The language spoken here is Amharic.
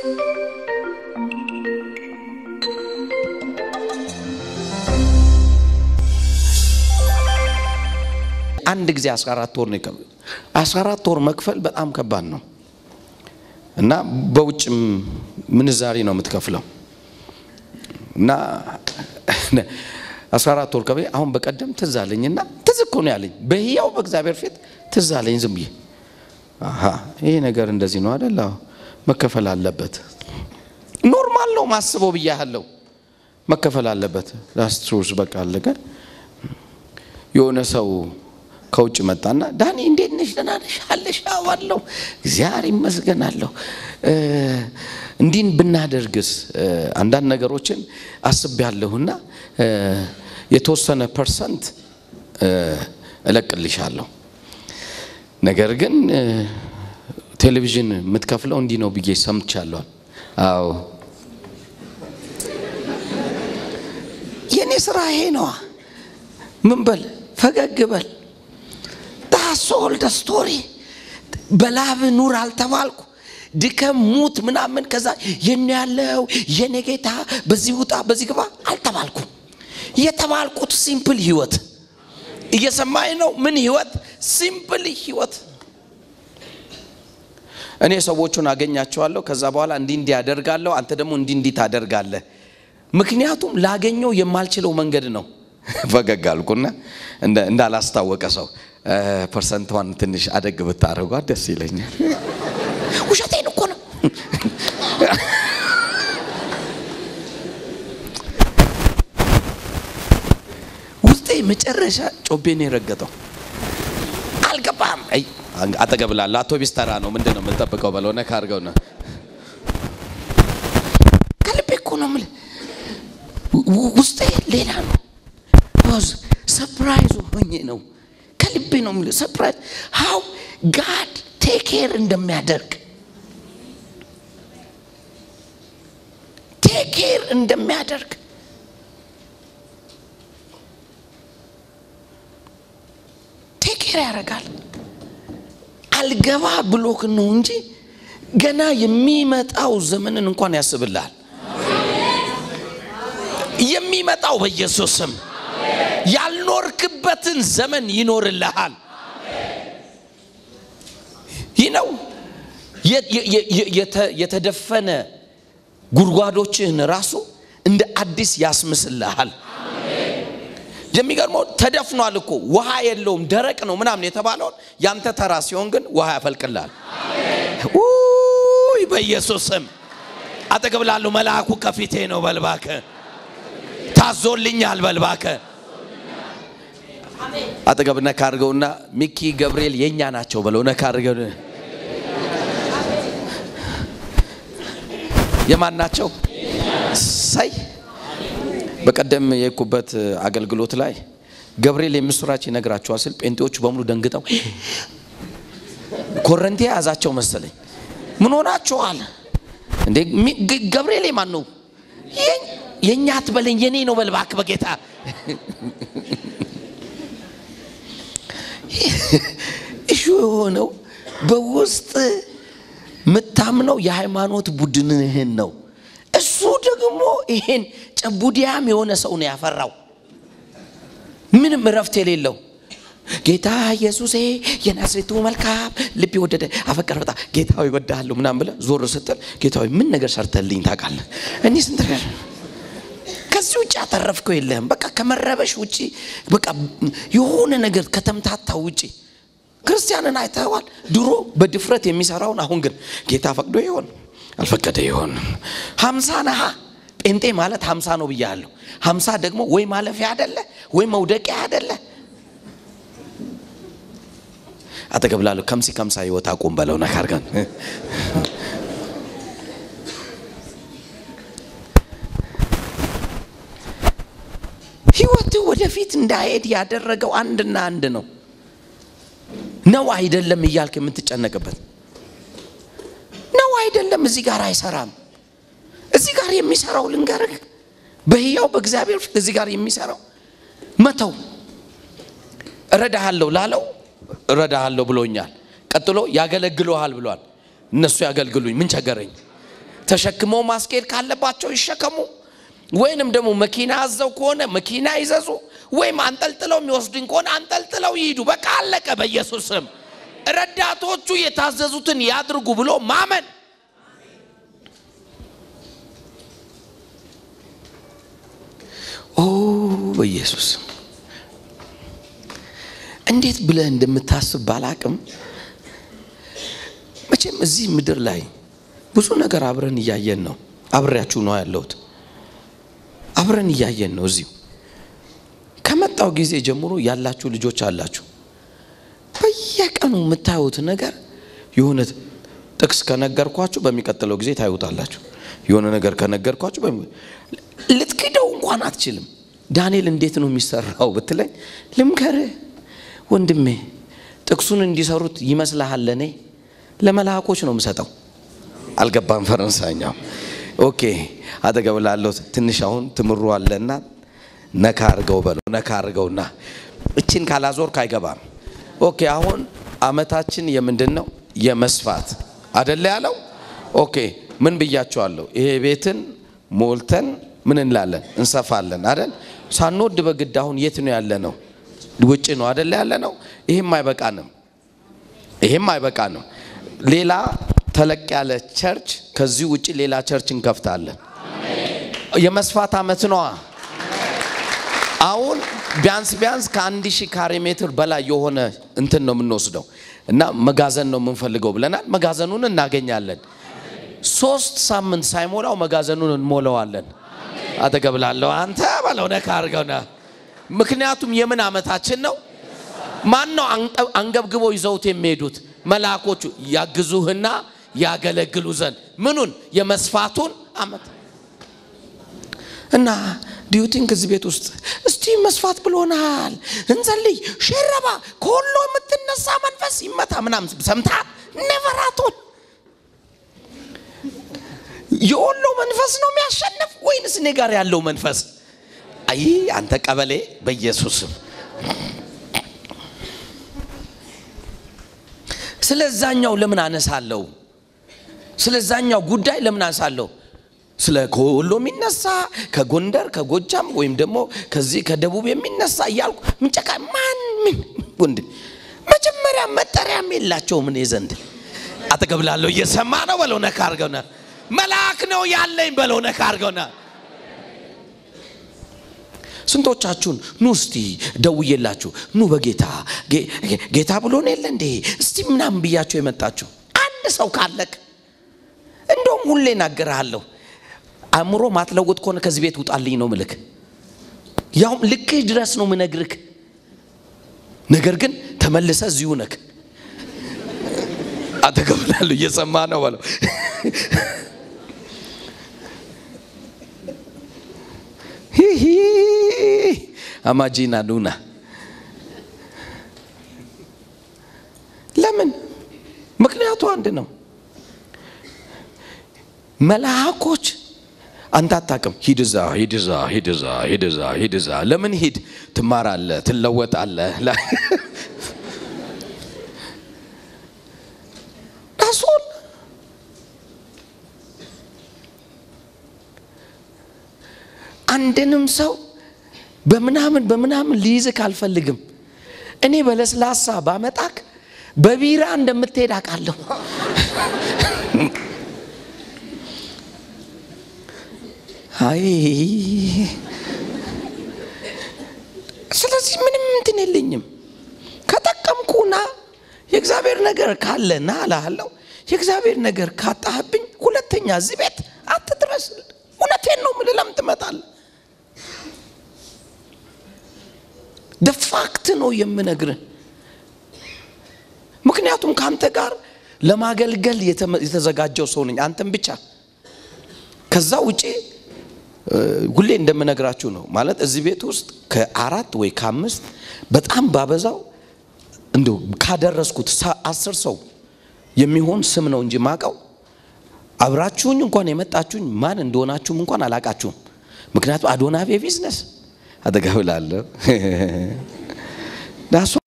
አንድ ጊዜ 14 ወር ነው የከፈል 14 ወር መክፈል በጣም ከባድ ነው እና በውጭም ምንዛሪ ነው የምትከፍለው እና 14 ወር ከቤ አሁን በቀደም ትዝ አለኝና ትዝ እኮ ነው ያለኝ በህያው በእግዚአብሔር ፊት ትዝ አለኝ ዝም ብዬ አሃ ይሄ ነገር እንደዚህ ነው አይደል አዎ መከፈል አለበት ኖርማል ነው ማስበው ብያለሁ መከፈል አለበት ላስትሩስ በቃ አለቀ የሆነ ሰው ከውጭ መጣና ዳኒ እንዴት ነሽ ደህና ነሽ አለሽ አዋለሁ እግዚአብሔር ይመስገናለሁ እንዲህን ብናደርግስ አንዳንድ ነገሮችን አስቤያለሁና የተወሰነ ፐርሰንት እለቅልሻለሁ ነገር ግን ቴሌቪዥን የምትከፍለው እንዲህ ነው ብዬ ሰምቻለሁ አዎ የእኔ ስራ ይሄ ነዋ ምን በል ፈገግ በል ዳሶል ስቶሪ በላብ ኑር አልተባልኩ ድከም ሙት ምናምን ከዛ የኔ ያለው የኔ ጌታ በዚህ ውጣ በዚህ ግባ አልተባልኩም የተባልኩት ሲምፕል ህይወት እየሰማኝ ነው ምን ህይወት ሲምፕል ህይወት እኔ ሰዎቹን አገኛቸዋለሁ ከዛ በኋላ እንዲህ እንዲህ ያደርጋለሁ አንተ ደግሞ እንዲህ እንዲህ ታደርጋለህ ምክንያቱም ላገኘው የማልችለው መንገድ ነው ፈገግ አልኩና እንዳላስታወቀ ሰው ፐርሰንቷን ትንሽ አደግ ብታደርጓት ደስ ይለኛል ውሸቴን እኮ ነው ውስጤ መጨረሻ ጮቤን የረገጠው አልገባም አጠገብ ላለ አውቶቢስ ተራ ነው ምንድን ነው የምንጠብቀው በለው ነካ አድርገው ነው ከልቤ እኮ ነው የምልህ ውስጤ ሌላ ነው ሰፕራይዝ ሆኜ ነው ከልቤ ነው የምልህ ሰፕራይዝ ሀው ጋድ ቴክ ኬር እንደሚያደርግ ቴክ ኬር እንደሚያደርግ ቴክ ኬር ያደርጋል አልገባ ብሎክ ነው እንጂ ገና የሚመጣው ዘመንን እንኳን ያስብልሃል የሚመጣው በኢየሱስ ስም ያልኖርክበትን ዘመን ይኖርልሃል ይህ ነው የተደፈነ ጉድጓዶችህን ራሱ እንደ አዲስ ያስምስልሃል የሚገርመው ተደፍኗል እኮ ውሃ የለውም ደረቅ ነው ምናምን የተባለውን ያንተ ተራ ሲሆን ግን ውሃ ያፈልቅልሃል ውይ በኢየሱስ ስም አጠገብ ላለው መልአኩ ከፊቴ ነው በልባከ ታዞልኛል በልባከ አጠገብ ነካ አድርገውና ሚኪ ገብርኤል የእኛ ናቸው በለው ነካ አድርገው የማን ናቸው ሳይ በቀደም የኩበት አገልግሎት ላይ ገብርኤል የምስራች ይነግራቸዋል ስል ጴንጤዎቹ በሙሉ ደንግጠው ኮረንቴ የያዛቸው መሰለኝ ምን ሆናችኋል እንዴ ገብርኤል ማን ነው የእኛ አትበለኝ የኔ ነው በልባክ በጌታ እሹ የሆነው በውስጥ የምታምነው የሃይማኖት ቡድንህን ነው እሱ ደግሞ ይሄን ጨቡዲያም የሆነ ሰው ነው ያፈራው ምንም እረፍት የሌለው ጌታ ኢየሱሴ የናዝሬቱ መልካም ልብ ወደደ አፈቀረ በጣም ጌታዊ ወዳለሁ ምናም ብለ ዞር ስትል ጌታዊ ምን ነገር ሰርተልኝ ታውቃለህ እኔ ስንት ነገር ከዚህ ውጭ ያተረፍከው የለህም በቃ ከመረበሽ ውጭ በቃ የሆነ ነገር ከተምታታው ውጭ ክርስቲያንን አይተዋል ድሮ በድፍረት የሚሰራውን አሁን ግን ጌታ ፈቅዶ ይሆን አልፈቀደ ይሆን ሀምሳ ነሃ ጴንጤ ማለት ሀምሳ ነው ብያለሁ ሀምሳ ደግሞ ወይ ማለፊያ አደለ ወይ መውደቂያ አደለ አጠገብ ላለሁ ከምሲ ከምሳ ህይወት አቁም በለው ነካርገን ህይወት ወደፊት እንዳሄድ ያደረገው አንድና አንድ ነው ነው አይደለም እያልክ የምትጨነቅበት ነው አይደለም እዚህ ጋር አይሰራም እዚህ ጋር የሚሰራው ልንገርህ በህያው በእግዚአብሔር ፊት እዚህ ጋር የሚሰራው መተው እረዳሃለሁ ላለው እረዳሃለሁ ብሎኛል ቀጥሎ ያገለግለሃል ብሏል እነሱ ያገልግሉኝ ምን ቸገረኝ ተሸክመው ማስኬድ ካለባቸው ይሸከሙ፣ ወይንም ደግሞ መኪና አዘው ከሆነ መኪና ይዘዙ፣ ወይም አንጠልጥለው የሚወስዱኝ ከሆነ አንጠልጥለው ይሂዱ። በቃ አለቀ። በኢየሱስ ስም ረዳቶቹ የታዘዙትን ያድርጉ ብሎ ማመን ኦ በኢየሱስ እንዴት ብለህ እንደምታስብ ባላቅም መቼም እዚህ ምድር ላይ ብዙ ነገር አብረን እያየን ነው። አብሬያችሁ ነው ያለሁት። አብረን እያየን ነው። እዚሁ ከመጣው ጊዜ ጀምሮ ያላችሁ ልጆች አላችሁ። በየቀኑ የምታዩት ነገር የሆነ ጥቅስ ከነገርኳችሁ በሚቀጥለው ጊዜ ታዩታላችሁ። የሆነ ነገር ከነገርኳችሁ ልትክደው እንኳን አትችልም። ዳንኤል እንዴት ነው የሚሰራው ብትለኝ ልምከርህ ወንድሜ፣ ጥቅሱን እንዲሰሩት ይመስልሃል? እኔ ለመልአኮች ነው የምሰጠው። አልገባም ፈረንሳይኛው። ኦኬ አጠገብ ላለው ትንሽ አሁን ትምሩ አለና ነካ አርገው በለው። ነካ አርገውና እችን ካላዞርክ አይገባም። ኦኬ አሁን አመታችን የምንድን ነው? የመስፋት አደለ ያለው። ኦኬ ምን ብያቸዋለሁ? ይሄ ቤትን ሞልተን ምን እንላለን? እንሰፋለን አደል? ሳንወድ በግድ አሁን የት ነው ያለ ነው? ውጭ ነው አደለ ያለ ነው። ይሄም አይበቃንም፣ ይሄም አይበቃንም። ሌላ ተለቅ ያለ ቸርች ከዚህ ውጭ ሌላ ቸርች እንከፍታለን። የመስፋት አመት ነዋ። አሁን ቢያንስ ቢያንስ ከአንድ ሺህ ካሬ ሜትር በላይ የሆነ እንትን ነው የምንወስደው እና መጋዘን ነው የምንፈልገው ብለናል። መጋዘኑን እናገኛለን። ሶስት ሳምንት ሳይሞላው መጋዘኑን እንሞላዋለን። አጠገብ ላለው አንተ በለው ነካ አድርገውና ምክንያቱም የምን አመታችን ነው? ማን ነው አንገብግቦ ይዘውት የሚሄዱት? መልአኮቹ ያግዙህና ያገለግሉ ዘንድ ምኑን የመስፋቱን አመት እና ዲዩቲንግ እዚህ ቤት ውስጥ እስቲ መስፋት ብሎናል፣ እንጸልይ፣ ሸረባ ከወሎ የምትነሳ መንፈስ ይመታ ምናምን ሰምታ ኔቨራቶን የወሎ መንፈስ ነው የሚያሸንፍ ወይንስ እኔ ጋር ያለው መንፈስ? አይ አንተ ቀበሌ በኢየሱስም ስለዛኛው ለምን አነሳለሁ? ስለዛኛው ጉዳይ ለምን አነሳለሁ? ስለ ከወሎ የሚነሳ ከጎንደር ከጎጃም ወይም ደግሞ ከዚህ ከደቡብ የሚነሳ እያልኩ ምንጨቃ ማን ምን ወንድ መጀመሪያ መጠሪያም የላቸውም እኔ ዘንድ አጠገብ ላለው እየሰማ ነው በለው ነካ አርገውና መልአክ ነው ያለኝ በለው ነካ አርገውና ስንቶቻችሁን ኑ እስቲ ደውዬላችሁ ኑ በጌታ ጌታ ብሎን የለ እንዴ እስቲ ምናምን ብያችሁ የመጣችሁ አንድ ሰው ካለክ እንደውም ሁሌ እናገርሃለሁ አእምሮ ማትለውጥ ከሆነ ከዚህ ቤት ውጣልኝ ነው ምልክ ያውም ልክህ ድረስ ነው ምነግርክ ነገር ግን ተመልሰ እዚሁ ነክ አተገብላሉ እየሰማ ነው በለው አማጂና ዱና ለምን ምክንያቱ አንድ ነው መልአኮች አንተ አታውቅም። ሂድ እዛ ሂድ እዛ ሂድ እዛ ሂድ እዛ ሂድ እዛ። ለምን ሂድ? ትማራለህ፣ ትለወጣለህ። ዳሶል አንድንም ሰው በምናምን በምናምን ሊይዝክ አልፈልግም። እኔ በለስላሳ ባመጣክ በቢራ እንደምትሄድ አውቃለሁ። አይ ስለዚህ ምንም እንትን የለኝም። ከጠቀምኩና የእግዚአብሔር ነገር ካለ ና እልሃለሁ። የእግዚአብሔር ነገር ካጣህብኝ ሁለተኛ እዚህ ቤት አትድረስ። እውነቴን ነው የምልህ። ለምን ትመጣለህ? ደፋክት ነው የምነግርህ። ምክንያቱም ከአንተ ጋር ለማገልገል የተዘጋጀው ሰው ነኝ፣ አንተም ብቻ ከዛ ውጪ ሁሌ እንደምነግራችሁ ነው ማለት እዚህ ቤት ውስጥ ከአራት ወይ ከአምስት በጣም ባበዛው እንዲሁ ካደረስኩት አስር ሰው የሚሆን ስም ነው እንጂ ማቀው አብራችሁኝ እንኳን የመጣችሁኝ ማን እንደሆናችሁም እንኳን አላቃችሁም። ምክንያቱም አዶናቤ ቢዝነስ አጠገብላለሁ ዳሷ